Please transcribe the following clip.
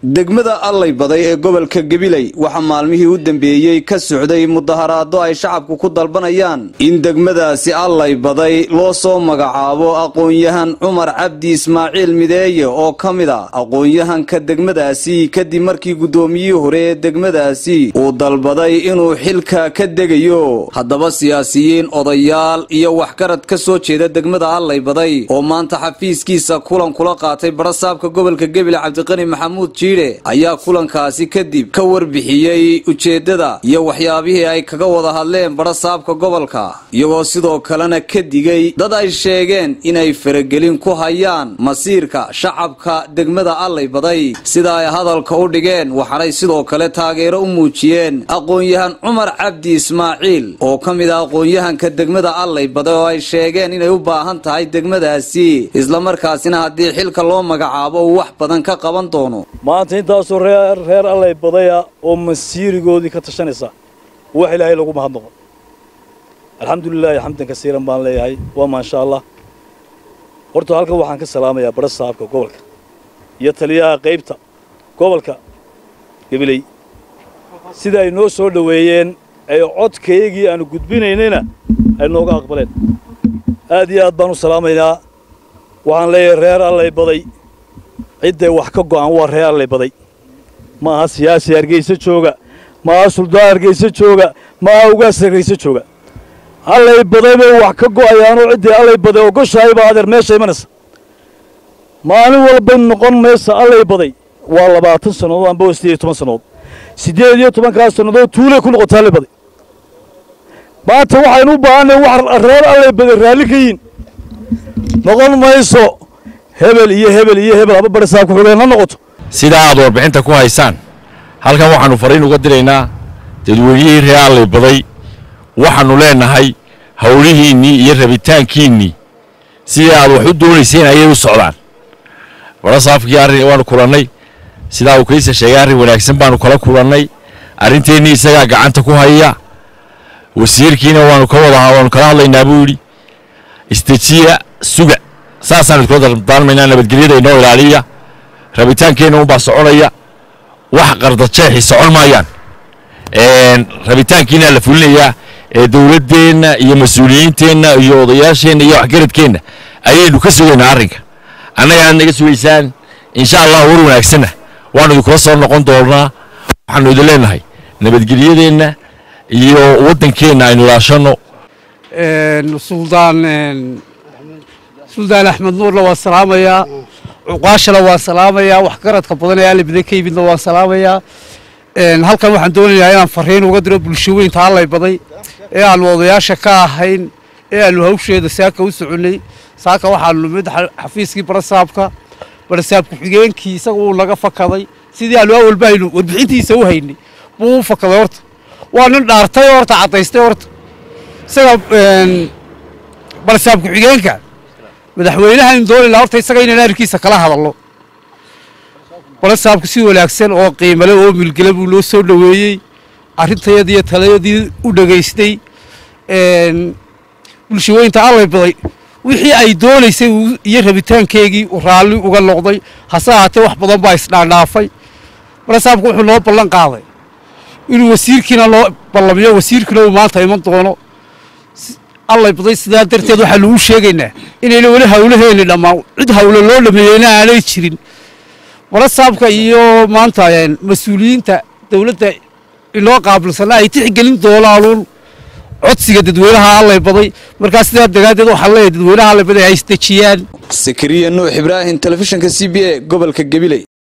degmada allay baday ee gobolka gabiley waxaa maalmihii u dambeeyey ka socday mudaharaado ay shacabku ku dalbanayaan in degmadaasi allay baday loo soo magacaabo aqoon-yahan cumar cabdi ismaaciil mideeye oo ka mid a aqoon-yahanka degmadaasi kadib markii guddoomiyihii hore ee degmadaasi uu dalbaday inuu xilka ka degayo haddaba siyaasiyiin odayaal iyo waxgarad ka soo jeeda degmada allay baday oo maanta xafiiskiisa kulan kula qaatay barasaabka gobolka gebile cabdiqani maxamuud jiidhe ayaa kulankaasi kadib ka warbixiyey ujeeddada iyo waxyaabihii ay kaga wada hadleen barasaabka gobolka iyagoo sidoo kalena ka digay dad ay sheegeen inay faragelin ku hayaan masiirka shacabka degmada allay baday sida ay hadalka u dhigeen waxaanay sidoo kale taageero u muujiyeen aqoon-yahan cumar cabdi ismaaciil oo ka mid ah aqoon-yahanka degmada allay baday oo ay sheegeen inay u baahan tahay degmadaasi islamarkaasina haddii xilka loo magacaabo uu wax badan ka qaban doono maanta intaasoo reer reer allay badaya oo masiirigoodii ka tashanaysa wax ilaahay lagu mahadnaqo alxamdulilaahi xamdan kasiiran baan leeyahay waa maasha allah horta halkan waxaan ka salaamayaa bara saabka gobolka iyo taliyaha qaybta gobolka gabiley sida ay noo soo dhoweeyeen ee codkaygii aanu gudbinaynayna ay nooga aqbaleen aad iyo aad baan u salaamaynaa waxaan leeyahay reer allay baday cidday wax ka go'an waa reer allay baday ma aha siyaasi hargeysa jooga ma aha suldaan hargeysa jooga ma aha ugaas hargeysa jooga allay baday bay wax ka go'ayaanoo ciddii allay baday ogoshahay baa adeer meesha imanaysa maalin walbay noqon maysa allay baday waa labaatan sannadood amba waa siddeed iyo toban sannadood siddeed iyo tobankaas sannadood tuulay ku noqotay allay baday maanta waxaynu u baahanay wax reer allay baday raalli ka yiin noqon mayso hebel iyo hebel iyo hebel haba barasaab ku xigeen ha noqoto sidaa aad warbixinta ku haysaan halkan waxaannu fariin uga diraynaa dadweynihii reer allay baday waxaannu leenahay howlihiinnii iyo rabitaankiinnii sidii aad wax u doonayseen ayay u socdaan barasaafkii arrin waannu kulannay sidaa uu kaysa sheegay arrin wanaagsan baannu kala kulannay arrinteennii isagaa gacanta ku haya wasiirkiina waannu ka wada waannu kala hadlaynaa buu yidhi istejiya suga saasaanu iskula dardaarmaynaa nabadgelyada inoo ilaaliya rabitaankeenna unbaa soconaya wax qardajeexi socon maayaan rabitaankiina la fulinayaa ee dowladdeenna iyo mas-uuliyiinteenna iyo odayaasheenna iyo waxgaradkeenna ayaynu ka sugaynaa arrinka annagaad naga sugaysaan insha allah war wanaagsanna waannu idinkula soo noqon doonnaa waxaannu idin leenahay nabadgelyadeenna iyo waddankeenna aynu ilaashanno suldaan suldaan axmed nuurna waan salaamayaa cuqaashana waan salaamayaa waxgaradka badan ee alla baday ka yimidna waan salaamayaa halkan waxaan doonayaa inaan fariin uga diro bulshaweynta allay baday ee aanu odayaasha ka ahayn ee aanu hawsheeda saaka u soconnay saaka waxaanu nimid xafiiskii barasaabka barasaab ku-xigeenkii isaga uu naga fakaday sidii aanu awalba aynu warbixintiisa u haynay buu u fakaday horta waa nin dhaartay horta caddaystay horta isaga barasaab ku-xigeenka madaxweynahaaynu doonaynaa horta isaga inaan arrinkiisa kala hadalno barasaabku si wanaagsan oo qiimale oo milgele buu loo soo dhoweeyey arrintayadii iyo talayadii u dhegaystay bulshaweynta allay baday wixii ay doonaysay iyo rabitaankeegii raalli uga noqday hase ahaatee wax badan baa isdhaandhaafay barasaabku wuxuu noo ballan qaaday inuu wasiirkiina loo ballamiyo wasiirkiina uu maanta iman doono allay baday sidaa darteed waxaanu u sheegaynaa inayna weli hawlaheeni dhammaan cid hawle loo dhameeyeyna aanay jirin barasaabka iyo maanta mas-uuliyiinta dowladda inoo qaabilsanna ay tixgelin doonaanuun codsiga dadweynaha allay baday markaa sidaa dagaadeed waxaan leeyahay dadweynaha allay baday ay isdejiyaan sakariya nuux ibraahim telefishinka c b a gobolka gabiley